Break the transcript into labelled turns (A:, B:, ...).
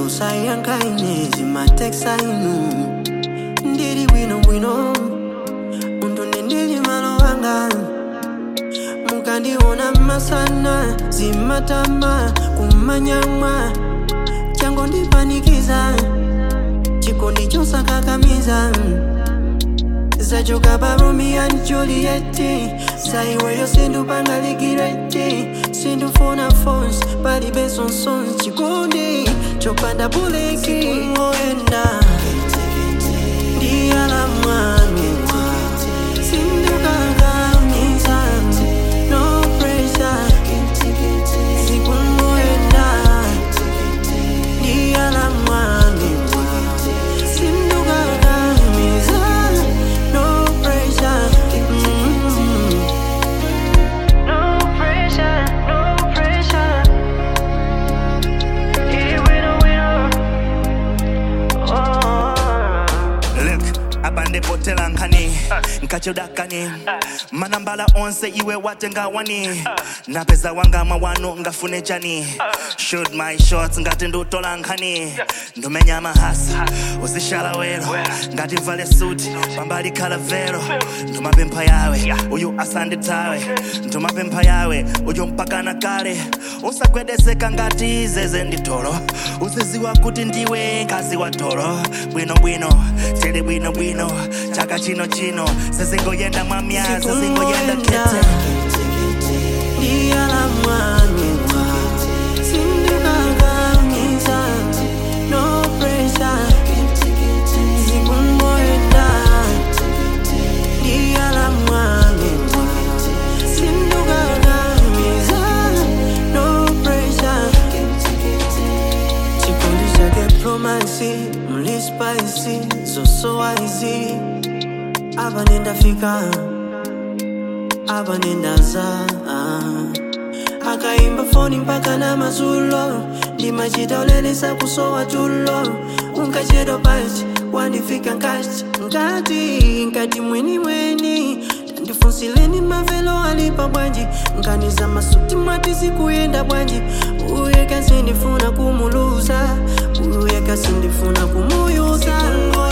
A: musayankaine zimateksa inu ndili bwinobwino undune ndili malo anga mukandiona masana zimatama kumanyamwa chango ndipanikiza chikondi chosakakamiza zachoka pa romeo and juliet saiweyo sindupangalikireti sindufuna fons palibe sonsons chikondi chopanda buleki ngoenda ndiyalamwanua sindukangamiza no pressure sikungoenda ndiyalamwanua sindukangamiza no pressure mm.
B: No pressure, no pressure. Here we know, we know. Oh.
C: Look, abande potela nkani nkachudakani manambala onse iwe watenga wani napeza wanga mawano ngafune chani shoot my shots ngati ndutola nkhani ndumenya mahasa uzishala wero ngati mvale suti pambali khala vero ndumapempha yawe uyu asanditawe ndumapempha yawe uyu mpakana kale usagwedezeka ngati zeze nditolo uziziwa kuti ndiwe ngazi wa tolo bwinobwino tili bwinobwino chaka chino chino sezingoyenda mwamya sezingoyenda kete
A: ndiyalamwanua sindukangamiza no pressure zikungoenda ndiyalamwanua sindukangamiza no pressure chikondi chake promasi mlispaisi zosowaizi apa nendafika apa nendaza akaimba foni mpaka na mazulo ndimachita ulelesa kusowa tulo unkachedwa pachi wandifika nkati nkati nkati mweni mweni tandifunsileni mavelo alipa bwanji nkaniza masuti mwati sikuyenda bwanji uye kasindifuna kumuluza uye kasindifuna kumuyuza